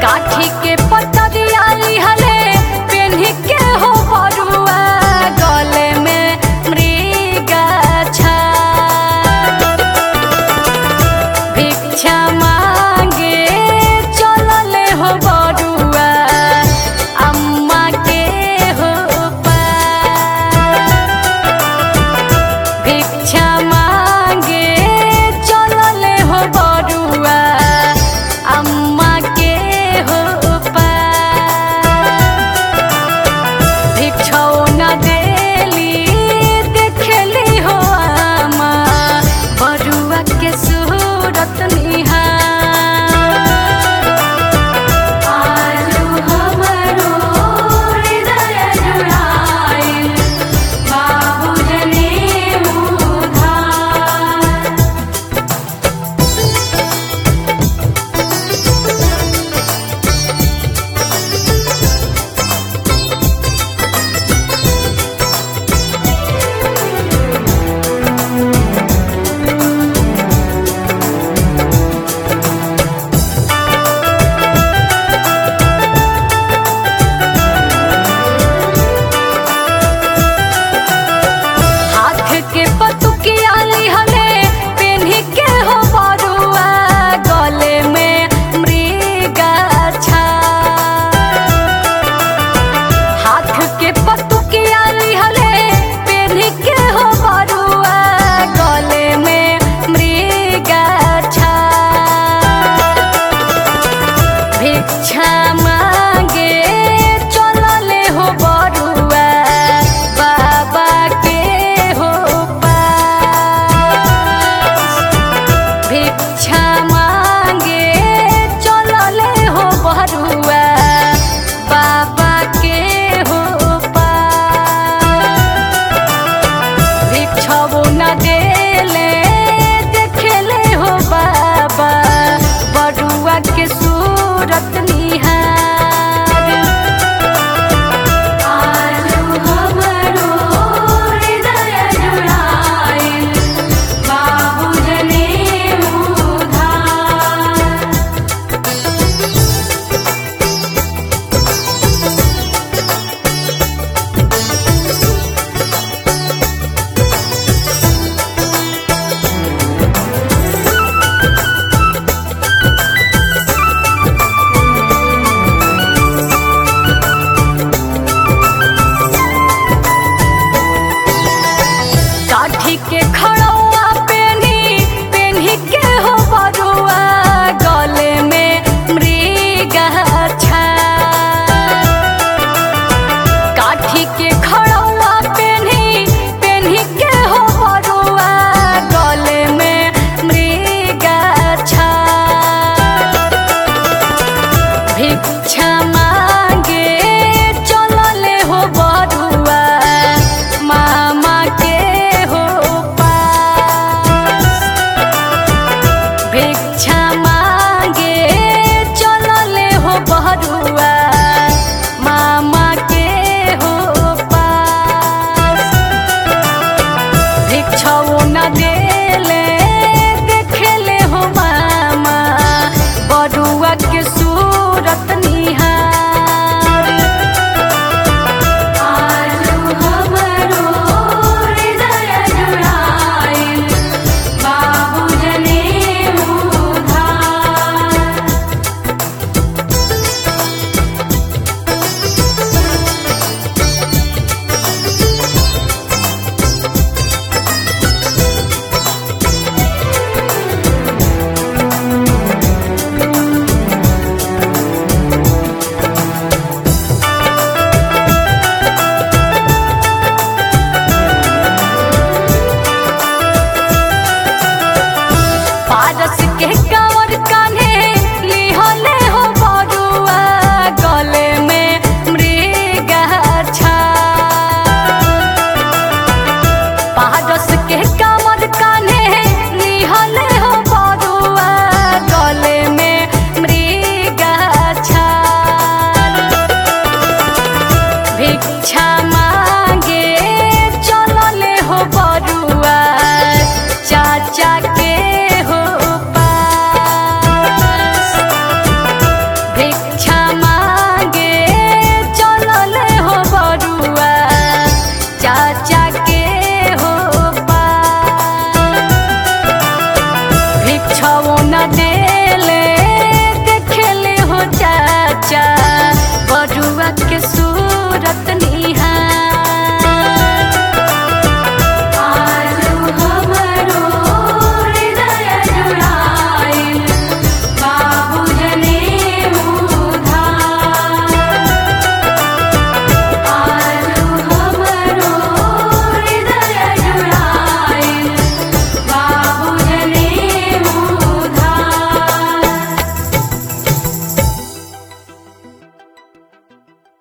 काठी के पतरिया लिहले पेन्ही के हो बरुआ गले में मृगछा भिक्षा मांगे चलले हो बरुआ अम्मा के हो पार भिक्षा मांगे चलले हो बरुआ अम्मा के हो पार भिक्षौ न देली देखली हो आमा बरुआ के सूरत निहार आजू हमरो हृदय जुड़ाइल बाबूजनी उधार हाथ के पतुकिया लिहले पेन्ही के हो बरुआ गले में मृगछा हाथ के पतुकिया लिहले पेन्ही के हो बरुआ गले में मृगछा भिक्षा